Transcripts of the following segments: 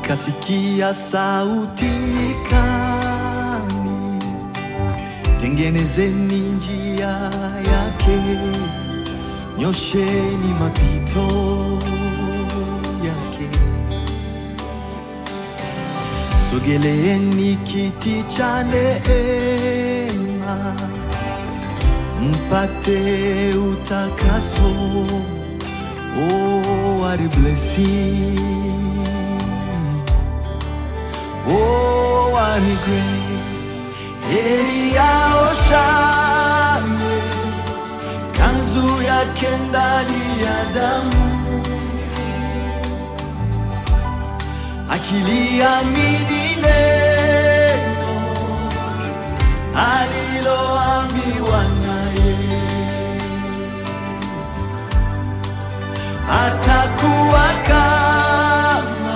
nikasikia sauti nyikani, tengenezeni njia yake, nyosheni mapito yake. Sogeleeni kiti cha neema, mpate utakaso. Oh, what a blessing. Oh, what a grace. Heri aoshaye kanzu yake ndani ya damu, akiliamini neno aliloambiwa naye, atakuwa kama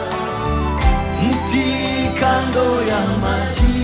mti kando ya maji,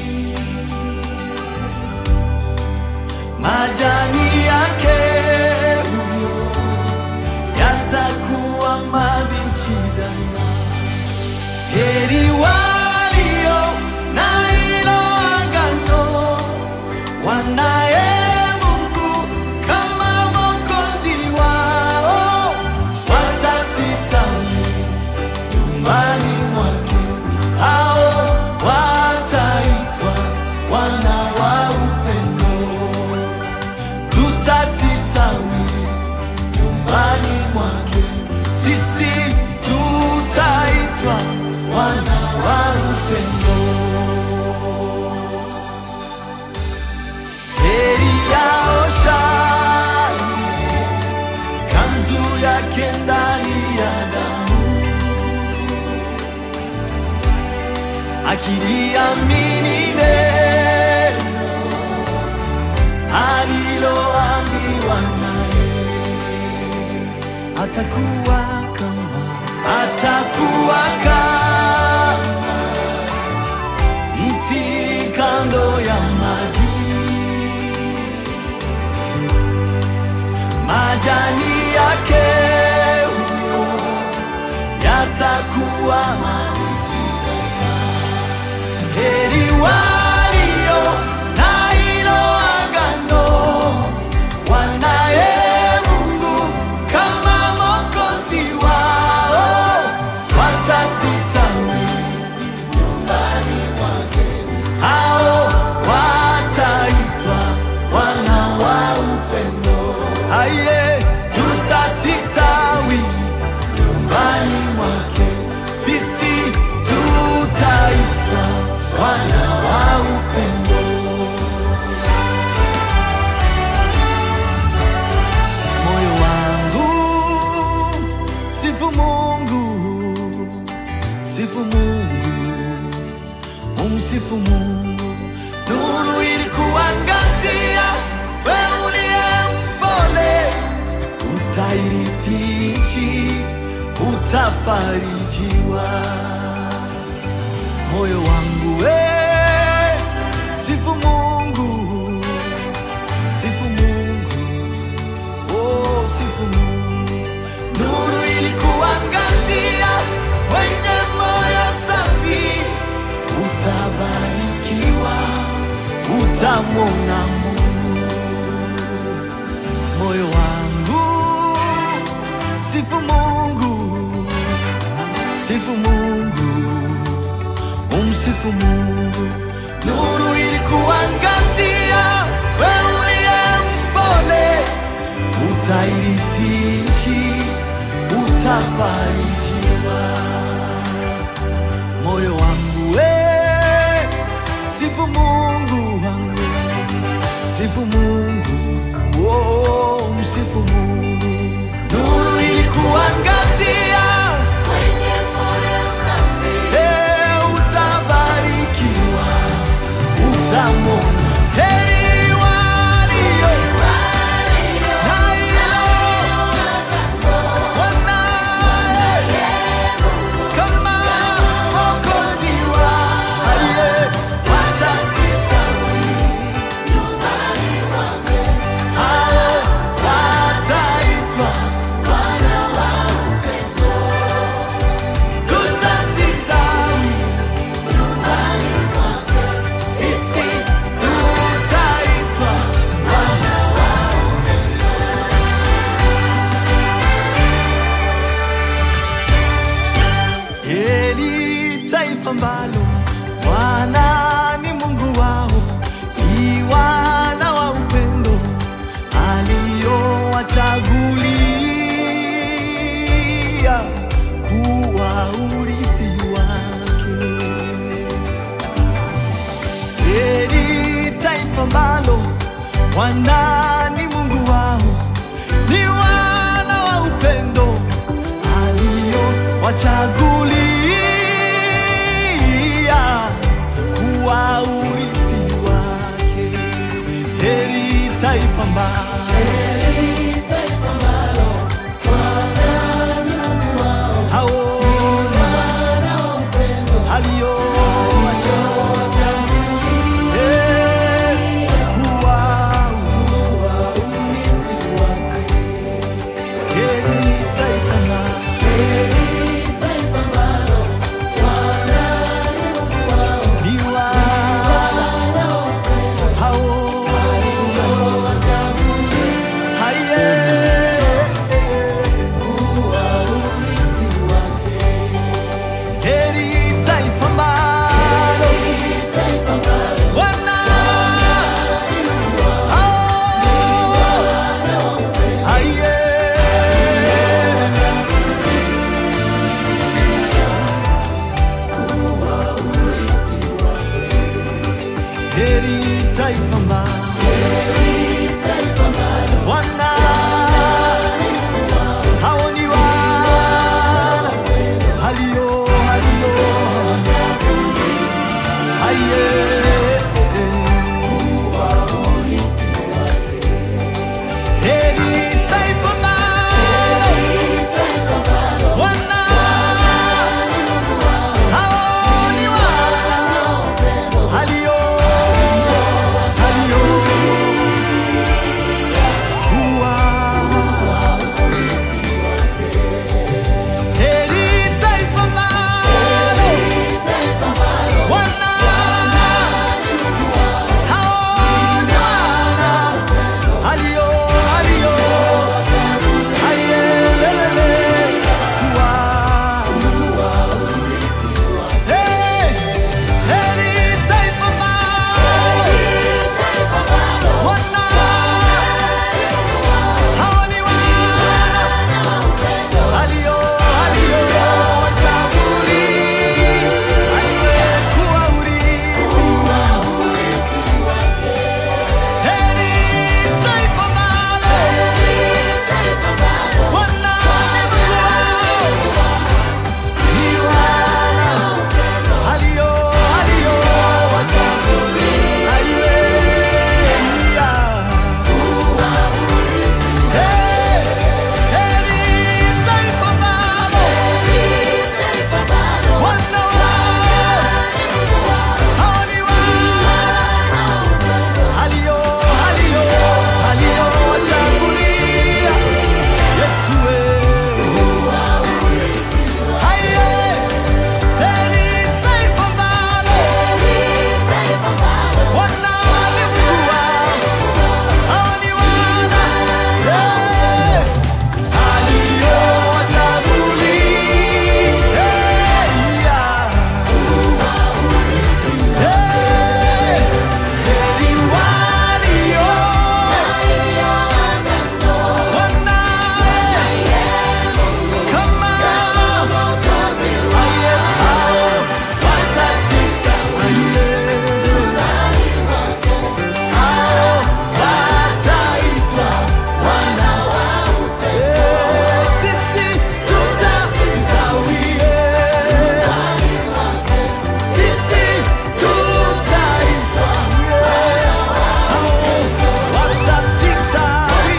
majani yake huyo yatakuwa mabichi daima. Heri walio na hilo agano, wanaye Mungu kama Mwokozi wao, watasitawi nyumbani mwake, hao wataitwa wana wa upendo. Tutasitawi nyumbani mwake, sisi tutaitwa wana wa upendo. Heri yao shani, kanzu yake ndani ya damu akiliamini neno aliloambiwa naye, atakuwa kama atakuwa kama mti kando ya maji, majani yake huyo yatakuwa mabichi Heri walio na hilo agano, wanaye Mungu kama Mwokozi wao, watasitawi nyumbani mwake, hao wataitwa wana wa upendo. Aye, tutasitawi nyumbani mwake, sisi tutaitwa wana wa upendo. Moyo wangu sifu Mungu, sifu Mungu, umsifu Mungu. Nuru ilikuangazia, wewe uliye mpole, utairithi nchi, utafarijiwa moyo wangu we sifu Mungu, sifu Mungu, oh sifu Mungu. Nuru ilikuangazia, wenye moyo safi, utabarikiwa, utamwona Mungu. Moyo wangu sifu Mungu, sifu Mungu umsifu Mungu. Nuru ilikuangazia, wewe uliye mpole, utairithi nchi, utafarijiwa. Moyo wangu we, sifu Mungu wangu, sifu Mungu, oh, msifu Mungu. Nuru ilikuangazia Eh, utabarikiwa, utamwona heri walio na hilo wanaye aliyowachagulia kuwa urithi wake. Heri taifa ambalo Bwana ni Mungu wao, ni wana wa upendo aliowachagulia kuwa urithi wake. Heri taifa ambalo hao aliowachagulia kuwa heri taifa ambalo ni wana hao Heri taifa ambalo wana Aye. Heri taifa ambalo wana hao ni wana halio halio aye heri taifa ambalo wana hao ni wana halio halio kuwa heri taifa ambalo wana hao ni wana halio halio ayelele kuwa Hey, heri taifa ambalo wana hao ni wana halio halio wachagulia aliyekuwa urithi heri taifa ambalo wana ni wana halio halio wachagulia Hey, heri taifa ambalo wana hao ni wana halio halio halio wachagulia Yesu wewe Haye, heri taifa ambalo wana ni Mungu wao hao ni wana Eh, Sisi tutastawie, sisi tutaitwa hao watasitawi,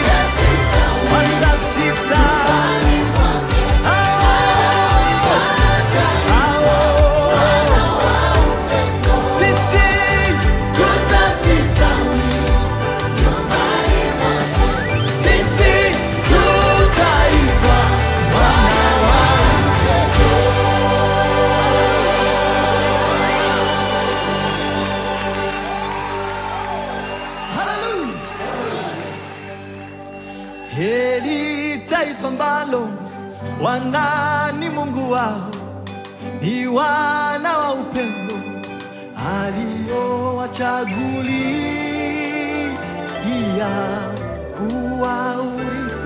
watasitawi hao sisi tutasitawi, sisi tutaitwa wana wa Hallelujah. Heri taifa ambalo Bwana ni Mungu wao, ni wana wa upendo aliowachagulia kuwa urithi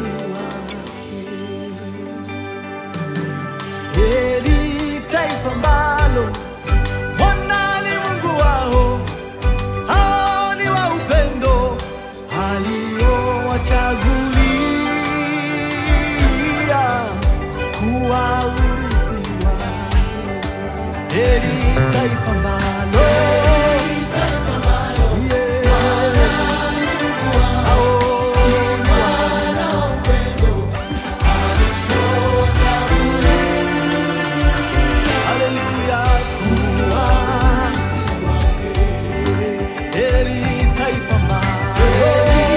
aliowachagulia kuwa urithi wake. Heri taifa ambalo Yeah. Hao Haleluya, kuwa heri taifa ambalo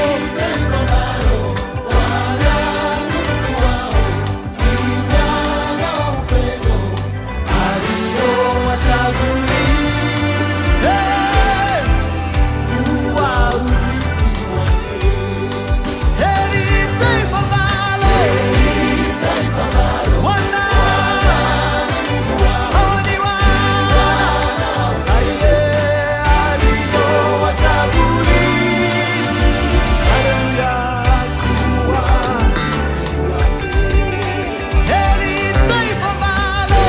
aliowachagulia kuwa urithi wake. Heri taifa ambalo wana hao ni wana aliye aliowachagulia. Haleluya, kuwa heri taifa ambalo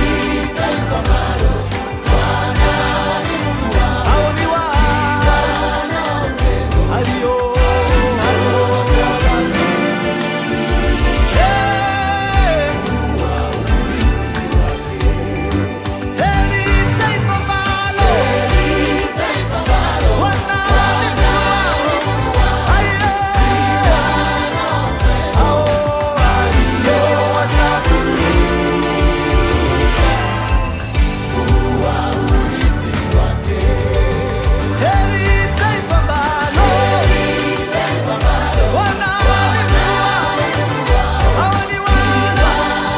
hao ni wana alio aliowachagulia. Yeah. Heri taifa ambalo wana aliye hao aliowachagulia. Heri taifa ambalo wana hao ni wana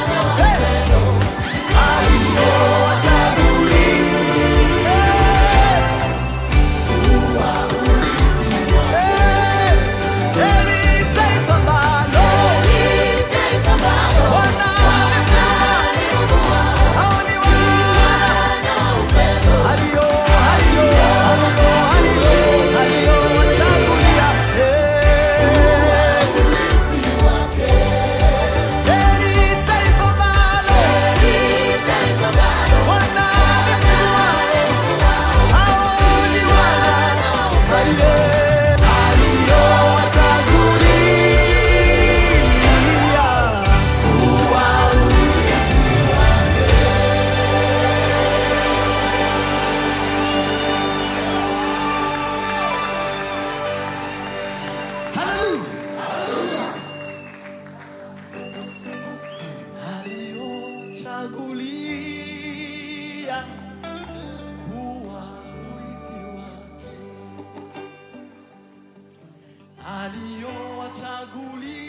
Aliochagulia kuwa urithi wake aliowachagulia